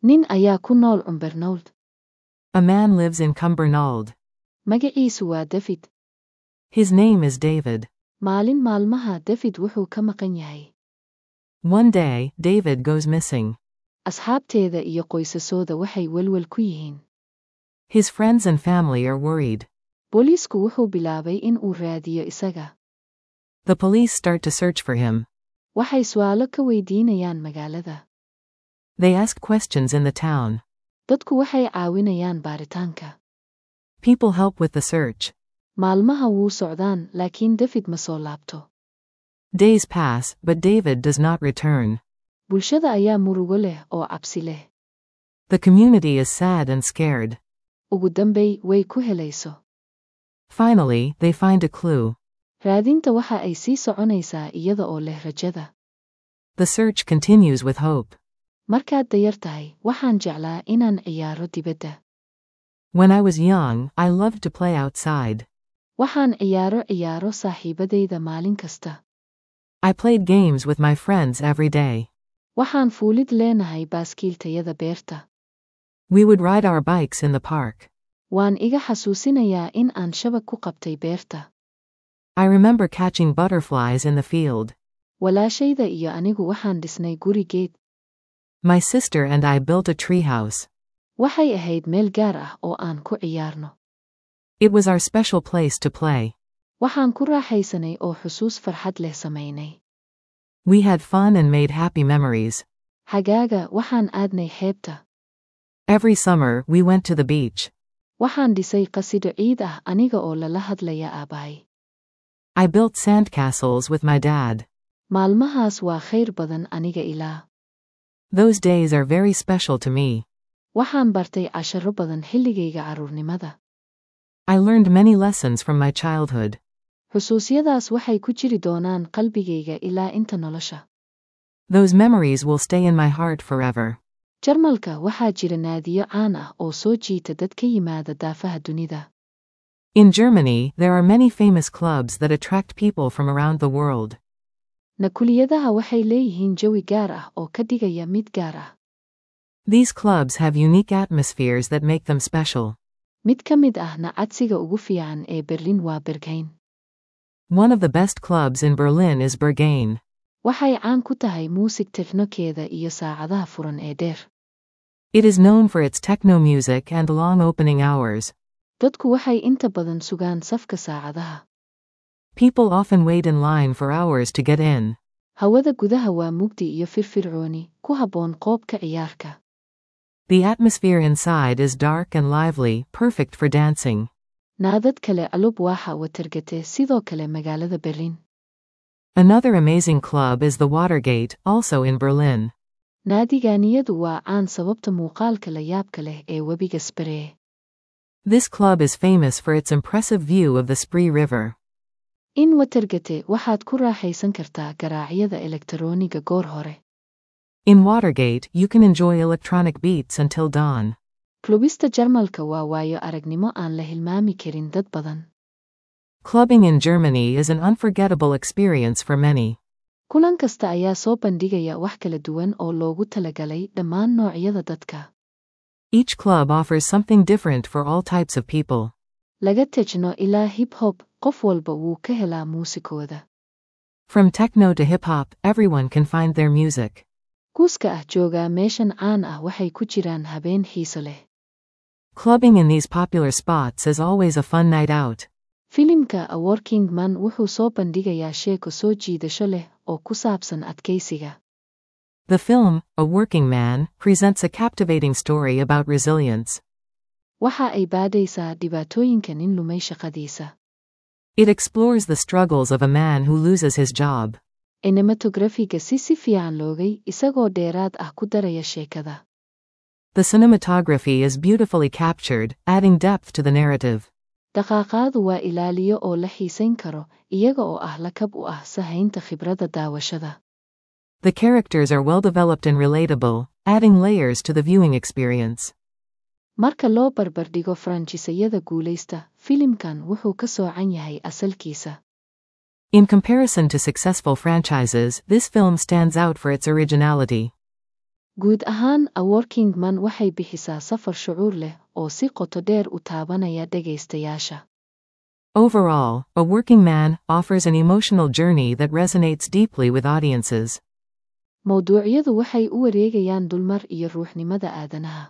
nin ayaa ku nool cumbernold A man lives in Cumbernauld. magaciisu waa david His name is David. maalin maalmaha david wuxuu ka maqan yahay One day, David goes missing. asxaabteeda iyo qoysasooda waxay welwel ku yihiin His friends and family are worried. booliisku wuxuu bilaabay in uu raadiyo isaga The police start to search for him. waxay su'aalo ka weydiinayaan magaalada They ask questions in the town. dadku waxay caawinayaan baaritaanka People help with the search. maalmaha wuu socdaan laakiin david ma soo laabto Days pass, but David does not return. bulshada ayaa murugo leh oo cabsi leh The community is sad and scared. ugu dambay way ku helayso Finally, they find a clue. raadinta waxa ay sii soconaysaa iyada oo leh rajada The search continues with hope. markaad dayar tahay waxaan jeclaa inaan ciyaaro dibadda When I was young, I loved to play outside. waxaan ciyaaro ciyaaro saaxiibadayda maalin kasta I played games with my friends every day. waxaan fuulid leenahay baaskiiltayada beerta We would ride our bikes in the park. waan iga xasuusinayaa in aan shabag ku qabtay beerta I remember catching butterflies in the field. walaashayda iyo anigu waxaan dhisnay guri geed My sister and I built a treehouse. waxay ahayd meel gaar ah oo aan ku ciyaarno It was our special place to play. waxaan ku raaxaysanay oo xusuus farxad leh samaynay We had fun and made happy memories. xagaaga waxaan aadnay xeebta Every summer, we went to the beach. waxaan dhisay qasido ciid ah aniga oo lala hadlaya aabbahay I built sandcastles with my dad. maalmahaas waa khayr badan aniga ilaa Those days are very special to me. waxaan bartay casharo badan xilligayga carruurnimada I learned many lessons from my childhood. xusuusyadaas waxay ku jiri doonaan qalbigayga ilaa inta nolosha Those memories will stay in my heart forever. jarmalka waxaa jira naadiyo caan ah oo soo jiita dad ka yimaada daafaha dunida In Germany, there are many famous clubs that attract people from around the world. nakuliyadaha waxay leeyihiin jawi gaar ah oo ka dhigaya mid gaar ah These clubs have unique atmospheres that make them special. mid ka mid ahna cadsiga ugu fiican ee berlin waa bergayn One of the best clubs in Berlin is Berghain. waxay caan ku tahay muusig teknokeeda iyo saacadaha furan ee dheer It is known for its techno music and long opening hours. dadku waxay inta badan sugaan safka saacadaha People often wait in line for hours to get in. hawada gudaha waa mugdi iyo firfircooni ku habboon qoobka ciyaarka The atmosphere inside is dark and lively, perfect for dancing. naadad kale alub waaxa watargate sidoo kale magaalada berlin Another amazing club is the Watergate, also in Berlin. naadigaaniyadu waa caan sababta muuqaalka la yaabka leh ee webiga spree This club is famous for its impressive view of the Spree River. in watargate waxaad ku raaxaysan kartaa garaacyada elektarooniga goor hore In Watergate, you can enjoy electronic beats until dawn. klubista jarmalka waa waayo aragnimo aan la hilmaami karin dad badan Clubbing in Germany is an unforgettable experience for many. kulan kasta ayaa soo bandhigaya wax kala duwan oo loogu talagalay dhammaan noocyada dadka Each club offers something different for all types of people. laga tejno ilaa hip hop qof walba wuu ka helaa muusikooda From techno to hip hop, everyone can find their music. kuuska ah joogaa meeshan caan ah waxay ku jiraan habeen xiiso leh Clubbing in these popular spots is always a fun night out. filimka a working man wuxuu soo bandhigayaa sheeko soo jiidasho leh oo ku saabsan adkaysiga The film, A Working Man, presents a captivating story about resilience. waxa ay baadhaysaa dhibaatooyinka nin lumay shaqadiisa It explores the struggles of a man who loses his job. cinematografiga si si fiican loogay isagoo dheeraad ah ku daraya sheekada The cinematography is beautifully captured, adding depth to the narrative. dhaqaaqaadu waa ilaaliyo oo la xiisayn karo iyaga oo ah lakab u ah sahaynta khibradda daawashada The characters are well developed and relatable, adding layers to the viewing experience. marka loo barbardhigo faranjisayada guulaysta filimkan wuxuu ka soocan yahay asalkiisa In comparison to successful franchises, this film stands out for its originality. guud ahaan a working man waxay bixisaa safar shucuur leh oo si qoto dheer u taabanaya dhegaystayaasha Overall, A Working Man offers an emotional journey that resonates deeply with audiences. mowduucyadu waxay u wareegayaan dulmar iyo ruuxnimada aadanaha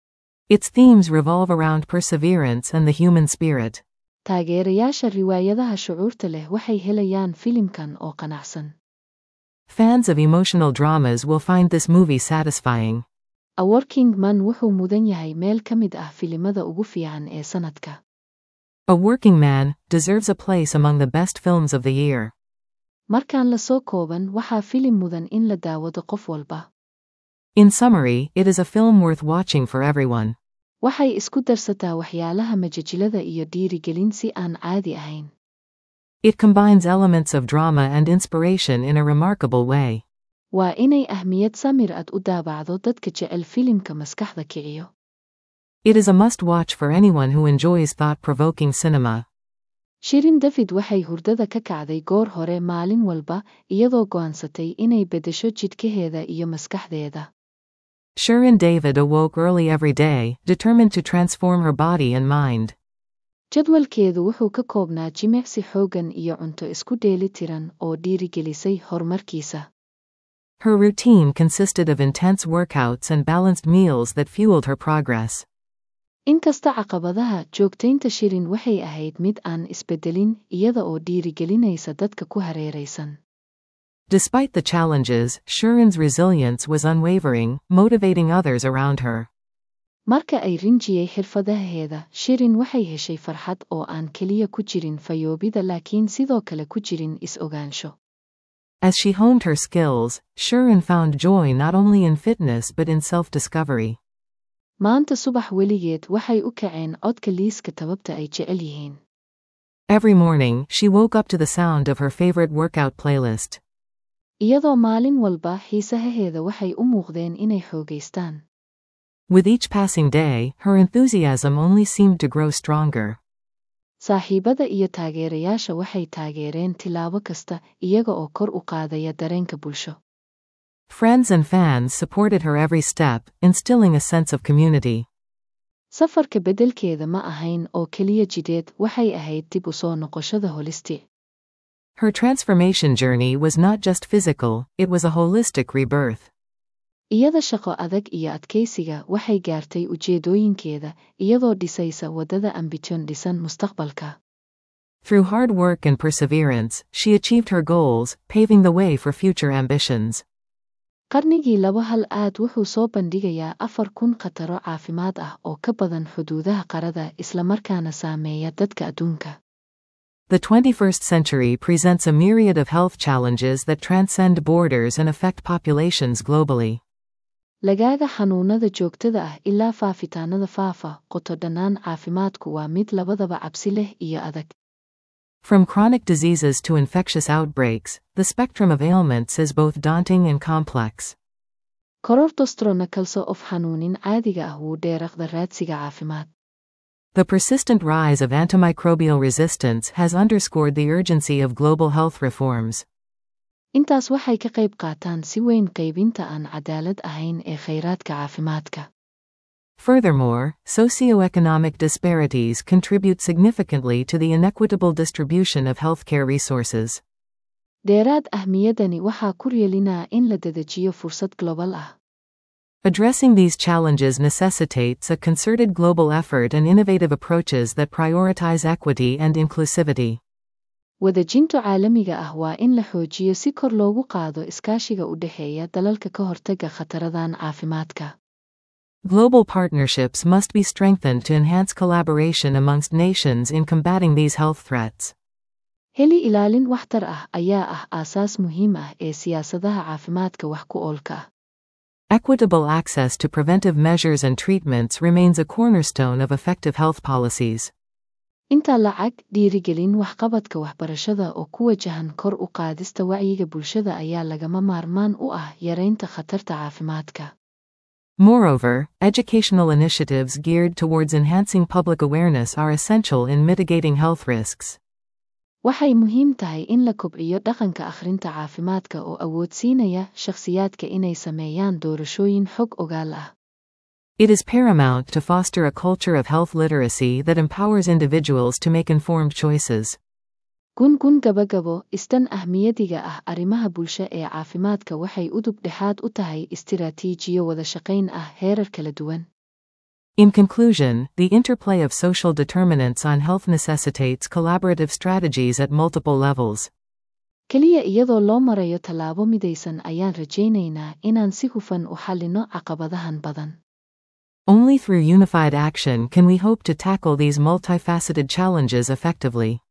Its themes revolve around perseverance and the human spirit. taageerayaasha riwaayadaha shucuurta leh waxay helayaan filimkan oo qanacsan Fans of emotional dramas will find this movie satisfying. a working man wuxuu mudan yahay meel ka mid ah filimada ugu fiican ee sanadka A Working Man deserves a place among the best films of the year. markaan la soo kooban waxaa filim mudan in la daawado qof walba In summary, it is a film worth watching for everyone. waxay isku darsataa waxyaalaha majajilada iyo dhiirigelin si aan caadi ahayn It combines elements of drama and inspiration in a remarkable way. waa inay ahmiyad samir ad u daabacdo dadka jecel filimka maskaxda kiciyo It is a must watch for anyone who enjoys thought provoking cinema. shirin david waxay hurdada ka kacday goor hore maalin walba iyadoo go'aansatay inay beddesho jidhkaheeda iyo maskaxdeeda Shirin David awoke early every day, determined to transform her body and mind. jadwalkeedu wuxuu ka koobnaa jimicsi xooggan iyo cunto isku dheeli tiran oo dhiirigelisay horumarkiisa Her routine consisted of intense workouts and balanced meals that fueled her progress. inkasta caqabadaha joogtaynta shirin waxay ahayd mid aan isbeddelin iyada oo dhiirigelinaysa dadka ku hareeraysan Despite the challenges, Shirin's resilience was unwavering, motivating others around her. marka ay rinjiyey xirfadaheeda shirin waxay heshay farxad oo aan keliya ku jirin fayoobida laakiin sidoo kale ku jirin is-ogaansho As she honed her skills, Shirin found joy not only in fitness but in self discovery. maanta subax weligeed waxay u kaceen codka liiska tababta ay jecel yihiin Every morning, she woke up to the sound of her favorite workout playlist. iyadoo maalin walba xiisahaheeda waxay u muuqdeen inay xoogaystaan With each passing day, her enthusiasm only seemed to grow stronger. saaxiibada iyo taageerayaasha waxay taageereen tilaabo kasta iyaga oo kor u qaadaya dareenka bulsho Friends and fans supported her every step, instilling a sense of community. safarka beddelkeeda ma ahayn oo keliya jidheed waxay ahayd dib u soo noqoshada holisti Her transformation journey was not just physical, it was a holistic rebirth. iyada shaqo adag iyo adkaysiga waxay gaartay ujeedooyinkeeda iyadoo dhisaysa waddada ambition dhisan mustaqbalka Through hard work and perseverance, she achieved her goals, paving the way for future ambitions. qarnigii laba hal aad wuxuu soo bandhigayaa afar kun khataro caafimaad ah oo ka badan xuduudaha qarada islamarkaana saameeya dadka adduunka The 21st century presents a myriad of health challenges that transcend borders and affect populations globally. lagaaga xanuunada joogtada ah ilaa faafitaanada faafa qoto dhannaan caafimaadku waa mid labadaba cabsi leh iyo adag From chronic diseases to infectious outbreaks, the spectrum of ailments is both daunting and complex. korortostrona kalso of xanuunin caadiga ah wuu dheeraqda raadsiga caafimaad The persistent rise of antimicrobial resistance has underscored the urgency of global health reforms. intaas waxay ka qayb qaataan si weyn qaybinta aan cadaalad ahayn ee khayraadka caafimaadka Furthermore, socioeconomic disparities contribute significantly to the inequitable distribution of healthcare resources. dheeraad ahmiyadani waxaa ku yeelinaa in la dedejiyo fursad global ah Addressing these challenges necessitates a concerted global effort and innovative approaches that prioritize equity and inclusivity. wadajinto caalamiga ah waa in la xoojiyo si kor loogu qaado iskaashiga u dhexeeya dalalka ka hortagga khataradan caafimaadka Global partnerships must be strengthened to enhance collaboration amongst nations in combating these health threats. heli ilaalin waxtar ah ayaa ah aasaas muhiim ah ee siyaasadaha caafimaadka wax ku oolka ah Equitable access to preventive measures and treatments remains a cornerstone of effective health policies. inta lacag dhiirigelin waxqabadka waxbarashada oo ku wajahan kor u qaadista wacyiga bulshada ayaa lagama maarmaan u ah yaraynta khatarta caafimaadka Moreover, educational initiatives geared towards enhancing public awareness are essential in mitigating health risks. Waxay muhiim tahay in la kobciyo dhaqanka akhrinta caafimaadka oo awoodsiinaya shakhsiyaadka inay sameeyaan doorashooyin xog ogaal ah. It is paramount to foster a culture of health literacy that empowers individuals to make informed choices. gun-gun gabagabo istan ahmiyadiga ah arrimaha bulsho ee caafimaadka waxay udub dhexaad u tahay istiraatiijiyo wada shaqayn ah heerar kala duwan In conclusion, the interplay of social determinants on health necessitates collaborative strategies at multiple levels. keliya iyadoo loo marayo tallaabo midaysan ayaan rajaynaynaa inaan si hufan u xallino caqabadahan badan Only through unified action can we hope to tackle these multifaceted challenges effectively.